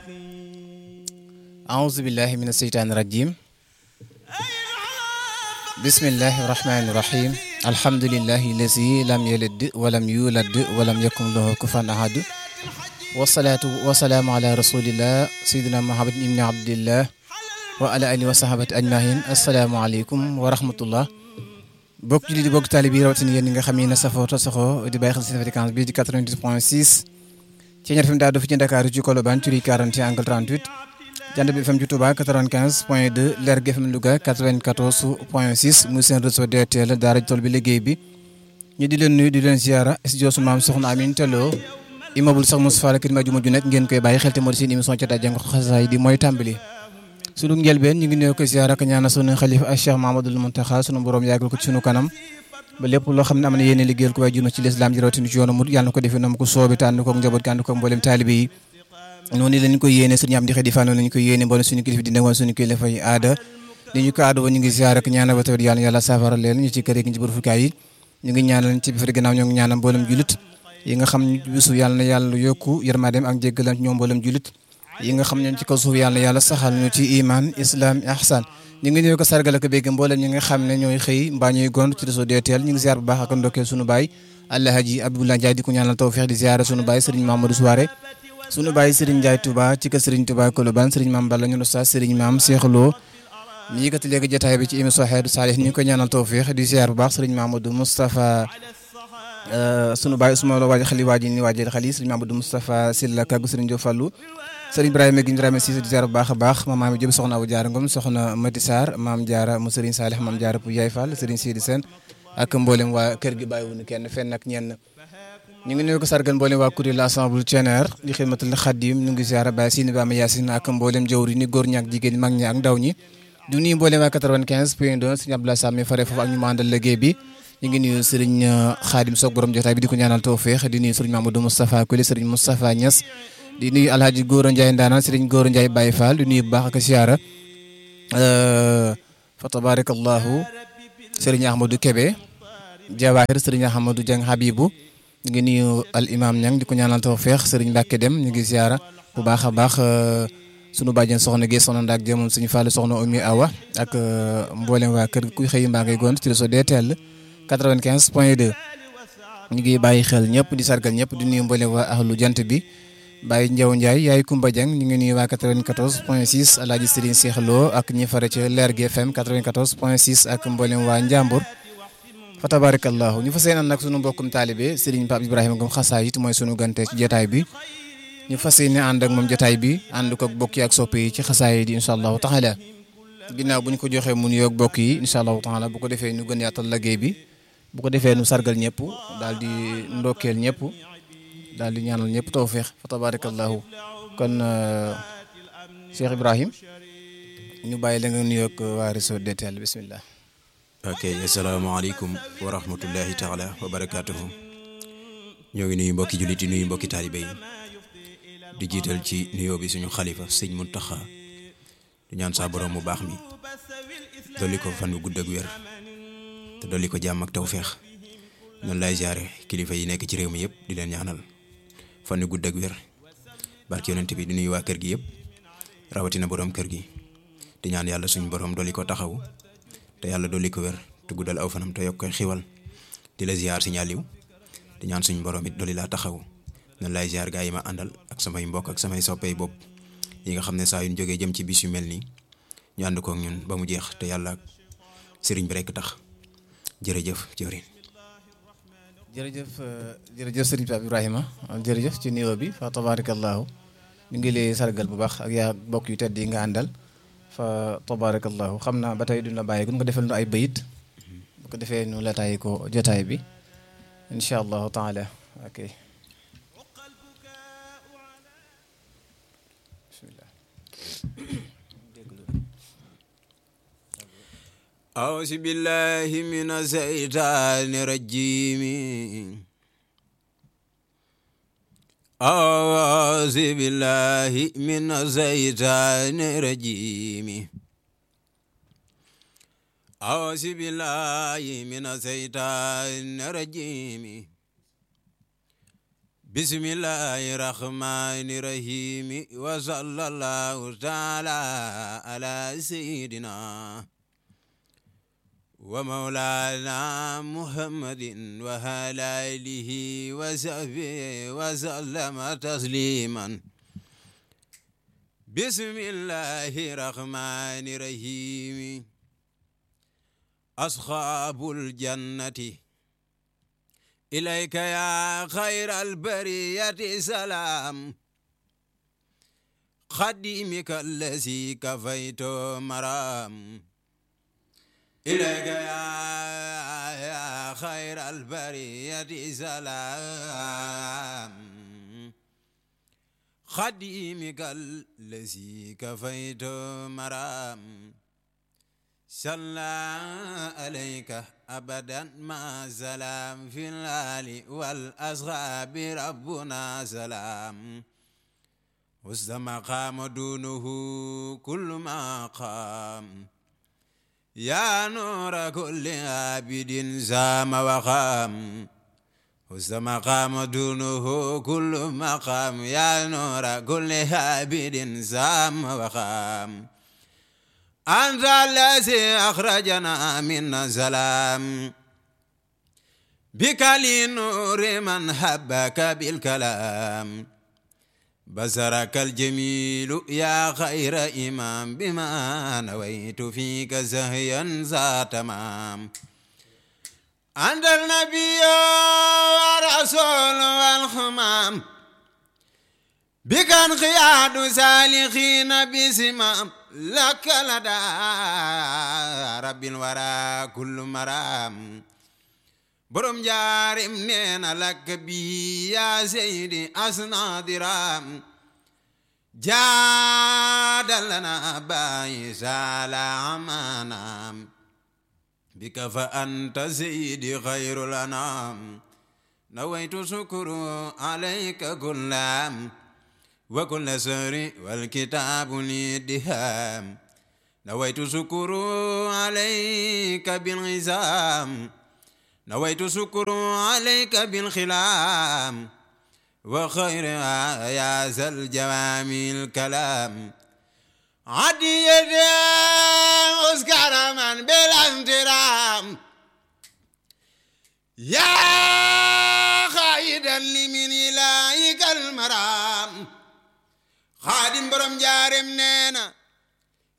أعوذ بالله من الشيطان الرجيم بسم الله الرحمن الرحيم الحمد لله الذي لم يلد ولم يولد ولم يكن له كفوا أحد والصلاة والسلام على رسول الله سيدنا محمد بن عبد الله وعلى آله وصحبه أجمعين السلام عليكم ورحمة الله bokk julli di bokk taalibe yi rawatina yéen ñi nga xam ne safoo to saxoo di bàyyi xel seen fréquence bii di 98 point 6 ci ñaar fi mu daal fi ci Dakar ci Colobane Curie 40 angle 38 Jant bi FM ci Touba 95 point 2 Lergui FM Louga 94 point 6 muy seen réseau DTL daara tool bi liggéey bi ñu di leen nuyu di leen ziara studio su maam soxna Amin Tello immeuble sax Moustapha la kër ma juma ju nekk ngeen koy bàyyi xel te moo di seen émission ca jàng xasaay di mooy tàmbali sunu njëlbeen ñu ngi nuyu ko ziara ak ñaana sunu xalifa ak Cheikh Mamadou Mountakha sunu borom yàggal ko ci sunu kanam ba lépp loo xam ne am na yéene liggéeyal ko waaye juna ci lislaam ji rawatina ci yoonu mut yàlla na ko defee nam ko soobi te ànd ko njaboot gi ànd ko mboolem taalibe yi noonu lañ ko yéene sëriñ am di xëy di fa noonu lañ ko yéene mboolem suñu kilifa di woon suñu kilifa yi aada li ñu ko aada woon ñu ngi ziara ak ñaanal ba tawit yàlla yàlla saafara leen ñu ci kër yi ci bërfukaay yi ñu ngi ñaanal ci biir gannaaw ñoo ngi ñaanal mboolem julit yi nga xam bisu yàlla na yàlla yokku yërmaandeem ak jéggalam ci ñoom mboolem julit yi nga xam ñoom ci kaw suuf yàlla yàlla saxal ñu ci iman islam ihsan ñu ngi ñëw ko sargal ak bégg mboolem ñi nga xam ne ñooy xëy mbaa ñuy gont ci réseau DTL ñu ngi ziar bu baax ak ndokkeel sunu baay Alhaji Abdoulaye Ndiaye di ko ñaanal tawfiix di ziar sunu baay Serigne Mamadou Souare sunu baay Serigne Ndiaye Touba ci kër Serigne Touba Colobane Serigne Mame Balla ñu Oustaz Serigne Mame Cheikh Lo mi yëkkati léegi jotaay bi ci émission Xeetu Saalix ñu ngi ko ñaanal tawfiix di ziar bu baax Serigne Mamadou Moustapha sunu baay Ousmane Lo waaj xali waaji ni waajal xali Serigne Mamadou Moustapha Silla Kaggu Serigne Diop Fallou sëriñ Ibrahima gi Ibrahima Cissé di ziar bu baax a baax ma maam Jóob soxna Abu Jaara Ngom soxna Mati Sarr maam Jaara mu sëriñ Saalix maam Jaara Pou Yaay Fall sëriñ Sidi Sène ak mboolem waa kër gi bàyyiwuñu kenn fenn ak ñenn ñu ngi nuyu ko sargal mboolem waa kuréel l'ensemble Thieneer di xidmatul Xadim ñu ngi ziar Baye Sini Bama Yaasin ak mboolem jawri ni góor ñi ak jigéen mag ñi ak ndaw ñi du nuyu mboolem waa 95 point 2 sëriñ Abdoulaye Sam mi fare foofu ak ñu mandal liggéey bi ñu ngi nuyu sëriñ Xaadim Soog borom jotaay bi di ko ñaanal tawfeex di nuyu sëriñ Mamadou Moustapha Kuli sëriñ Moustapha Niass di nuyu alhaji Góora Ndiaye ndaanaan sëriñ Góora Ndiaye Baye Fall di nuyu bu baax ak siyaara fa tabarakallahu sëriñ Ahmadou Kebe Jawahir sëriñ Ahmadou Dieng Habibou ñu ngi nuyu al imam ñang di ko ñaanal tawfeex sëriñ Mbacke dem ñu ngi siyaara bu baax a baax sunu bàjjen soxna Guèye soxna Ndak Dieng moom suñu Fall soxna Oumy Awa ak mboolem waa kër kuy xëy mbaa ngay gont ci réseau DTL 95 point 2 ñu ngi bàyyi xel ñëpp di sargal ñëpp di nuyu mboolem waa ahlu jant bi Baye Ndiaw Ndiaye yaay Kumba Dieng ñu ngi nuyu waa 94 point 6 Alaaji Serigne Cheikh Lo ak ñi fare ci Lergui FM 94 point 6 ak mboolem waa Njàmbur fa tabarakallahu ñu fa seenan nag sunu mbokkum taalibe Serigne Pape Ibrahima Ngom xasaayit mooy sunu gante ci jotaay bi ñu fas yéene ànd ak moom jotaay bi ànd ko bokk yi ak soppe yi ci xasaayit yi incha allahu taala ginnaaw bu ñu ko joxee mu nuyoog bokk yi incha allahu taala bu ko defee ñu gën yaatal liggéey bi bu ko defee nu sargal ñëpp daal di ndokkeel ñëpp daal di ñaanal ñëpp tawféex fa tabarakallahu kon Cheikh Ibrahim ñu bàyyi la nga nuyoog waa réseau DTL bismillah ok asalaamaaleykum wa rahmatullahi taala wa barakaatuhu ñoo ngi nuyu mbokki jullit yi nuyu mbokki taalibe yi di jiital ci nuyoo bi suñu xalifa sëñ Muntaxa di ñaan saa borom mu baax mi dolli ko fan bu gudd ak wér te dolli ko jàmm ak tawféex noonu lay ziare kilifa yi nekk ci réew mi yëpp di leen ñaanal fan yu gudd ak wér barki yonent bi di nuyu waa kër gi yëpp rawatina borom kër gi di ñaan yàlla suñu borom dolli ko taxaw te yàlla dolli ko wér te guddal aw fanam te yokk koy xiwal di la ziar si ñaaliw di ñaan suñu borom it dolli laa taxaw noonu lay ziar gaa yi ma àndal ak samay mbokk ak samay soppey bopp yi nga xam ne saa yu ñu jógee jëm ci bis yu mel nii ñu ànd kook ñun ba mu jeex te yàlla sëriñ bi rekk tax jërëjëf jëwriñ jërëjëf jërëjëf sëriñ Pape Ibrahima jërëjëf ci nuyoo bi fa tabarakallahu ñu ngi lay sargal bu baax ak yaa bokk yu tedd yi nga àndal fa tabarakallahu xam naa ba tey duñ la bàyyi gun nga defal nu ay bayit bu ko defee nu la tàyyi ko jotaay bi incha allahu taala ok bismillah أعوذ بالله من الشيطان الرجيم أعوذ بالله من الشيطان الرجيم أعوذ بالله من الشيطان الرجيم bismillahi rahmani rahimi wa sallallahu taala ala sayidina wa mawlana muhammadin wa ala alihi wa sahbihi wa sallama tasliman bismillahi rahmani rahimi ashabul jannati ilayka ya khayral bariyati salam khadimika allazi kafaytu maram ilayka ya khayral bariyati salam khadimika allazi kafaytu maram salla alayka abadan ma salam fil ali wal ashabi rabbuna salam وسط مقام دونه كل مقام يا نور كل عابد زام وقام وسط مقام دونه كل مقام يا نور كل عابد زام وقام أنت الذي أخرجنا من الظلام بك لنور من حبك بالكلام بصرك الجميل يا خير إمام بما نويت فيك زهيا ذا تمام أنت النبي والرسول والخمام بك انقياد سالخين بسمام لك لدى رب الورى كل مرام borom jaarim neena lakk bi yaa seydi asna diram jaadalana bàyyi saala amaanam bika fa anta seydi xayrul anam nawaytu sukuru alayka kullam wa kulla sari wal kitaabu li diham nawaytu sukuru alayka bil isam نويت شكر عليك بالخلام وخير يا ذا الجوامع الكلام عدي أذكر من بالانترام يا خايدا لمن إلهك المرام خادم برم جارم نينا